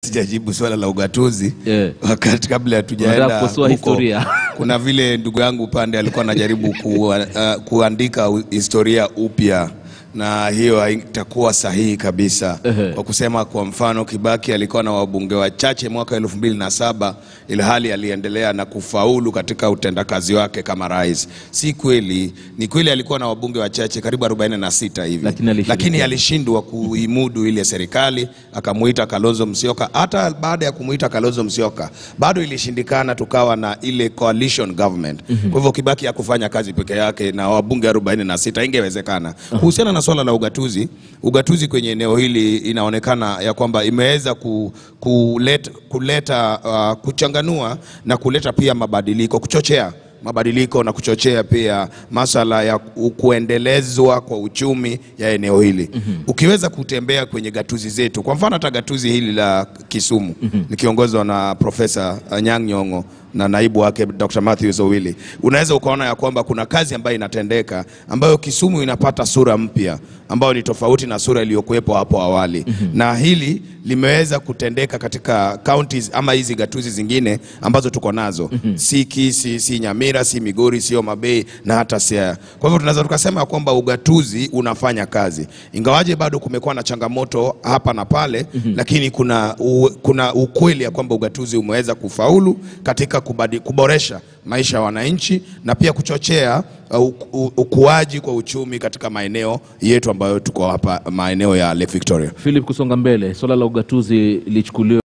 sijajibu swala la ugatuzi Yeah. wakati kabla Unataka hatujaenda kukosoa huko, historia. kuna vile ndugu yangu upande alikuwa anajaribu ku, uh, kuandika u- historia upya na hiyo haitakuwa sahihi kabisa Ehe. kwa kusema kwa mfano Kibaki alikuwa na wabunge wachache mwaka elfu mbili na saba ilhali aliendelea na kufaulu katika utendakazi wake kama rais. Si kweli, ni kweli alikuwa na wabunge wachache karibu 46 hivi, Lakini alishiriki. lakini alishindwa kuimudu ile serikali, akamuita Kalonzo Musyoka. Hata baada ya kumuita Kalonzo Musyoka bado ilishindikana, tukawa na ile coalition government. Kwa hivyo Kibaki hakufanya kazi peke yake na wabunge 46, ingewezekana. Kuhusiana na swala la ugatuzi, ugatuzi kwenye eneo hili inaonekana ya kwamba imeweza ku, kuleta, kuleta uh, kuchanganua na kuleta pia mabadiliko, kuchochea mabadiliko na kuchochea pia masala ya ku- kuendelezwa kwa uchumi ya eneo hili. Ukiweza kutembea kwenye gatuzi zetu, kwa mfano hata gatuzi hili la Kisumu likiongozwa na Profesa Anyang' Nyong'o na naibu wake Dr. Matthews Owili, unaweza ukaona ya kwamba kuna kazi ambayo inatendeka ambayo Kisumu inapata sura mpya ambayo ni tofauti na sura iliyokuwepo hapo awali na hili limeweza kutendeka katika counties ama hizi gatuzi zingine ambazo tuko nazo si Kisii, si Nyamira, si Migori, sio Mabei na hata Siaya. Kwa hivyo tunaweza tukasema ya kwamba ugatuzi unafanya kazi, ingawaje bado kumekuwa na changamoto hapa na pale, lakini kuna, u, kuna ukweli ya kwamba ugatuzi umeweza kufaulu katika kubadi, kuboresha maisha ya wananchi na pia kuchochea uh, u- u- ukuaji kwa uchumi katika maeneo yetu ambayo tuko hapa maeneo ya Lake Victoria. Philip, kusonga mbele, swala la ugatuzi lichukuliwe